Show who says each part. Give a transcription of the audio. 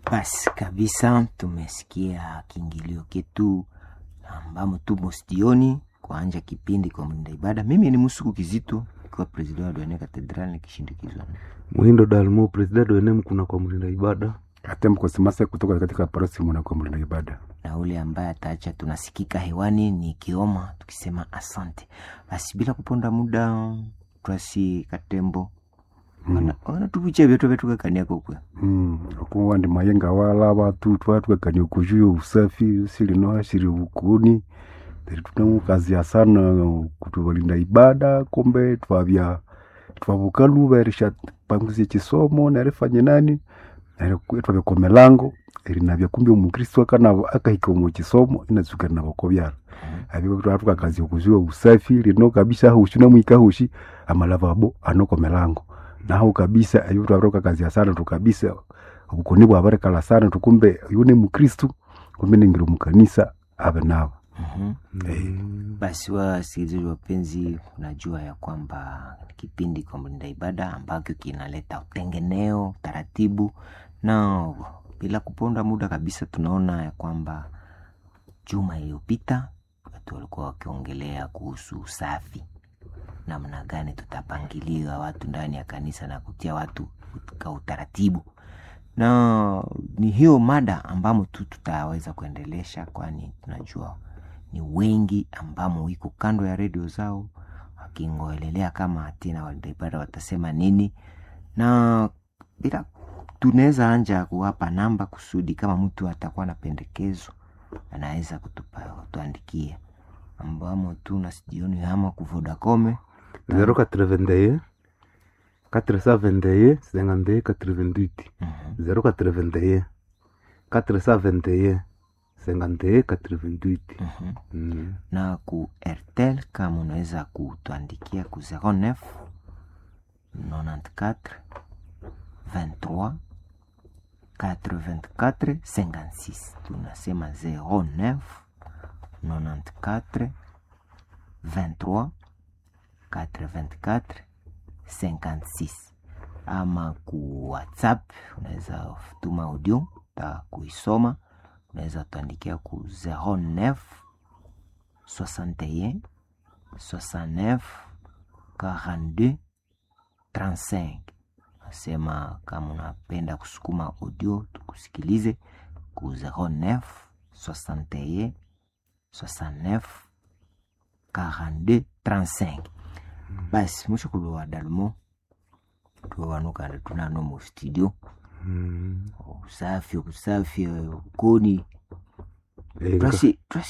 Speaker 1: Basi kabisa, tumesikia kiingilio ketu ambamo tumo stioni kuanja kipindi kwa mlinda ibada. Mimi ni Musuku Kizito, ikiwa president wa Duane Cathedral nikishindikizwa
Speaker 2: Muhindo Dalmo, president wa NM kuna kwa mlinda ibada.
Speaker 3: hata mkosimasa kutoka katika parosi mwana mlinda ibada.
Speaker 1: na ule ambaye ataacha tunasikika hewani ni Kioma tukisema asante. Basi bila kuponda muda, twasi Katembo wanatuvucha vyetu vyetu kakaniako kwe
Speaker 3: Mm, okuwa ndi mayenga wala watu twatwekania okujuya usafi silino shiri bukuni Then tunamukazia sana kutubalinda ibada kombe twabya twabukaluba erisha panguzie chisomo nerifanye nani nere twabya komelango erinabya kumbi omukristo akana akahika omu chisomo inazuka nabako byara abiko twatuka okujuya usafi lino kabisa hushi namwika hushi amalavabo anokomelango naho kabisa ayo twabroka kazi ya sana tukabisa obukoni bwabarekala sana tukumbe yune mukristu kumbe ningira mukanisa abe nabo Eh,
Speaker 1: Basi wasikilizaji wapenzi, unajua ya kwamba kipindi kwa mlinda ibada ambacho kinaleta utengeneo taratibu, na bila kuponda muda kabisa, tunaona ya kwamba juma iliyopita watu walikuwa wakiongelea kuhusu usafi, namna gani tutapangilia watu ndani ya kanisa na kutia watu katika utaratibu, na ni hiyo mada ambamo tu tutaweza kuendelesha, kwani tunajua ni wengi ambamo wiko kando ya redio zao wakingoelelea kama tena walinda ibada watasema nini, na bila tunaweza anja kuwapa namba kusudi kama mtu atakuwa na pendekezo anaweza kutupa kutuandikia, ambamo tu na sijioni hama ku Vodacom
Speaker 2: 081 421 52 88 081 421 52 88
Speaker 1: Mhm.
Speaker 2: Mm.
Speaker 1: na ku Airtel kama unaweza kutuandikia ku 09 94 23 84 56 tunasema 09 94 23 84 56 ama ku whatsapp unaweza tuma audio ta kuisoma unaweza tuandikia ku 09 61 69 42 35 nasema kama unapenda kusukuma audio tukusikilize ku 09 61 69 42 35 basi mwisho kulowa dalmo tuwanukanda tunano mu studio
Speaker 2: Mm.
Speaker 1: usafi usafi ukoni
Speaker 2: Eh,
Speaker 1: twasi twasi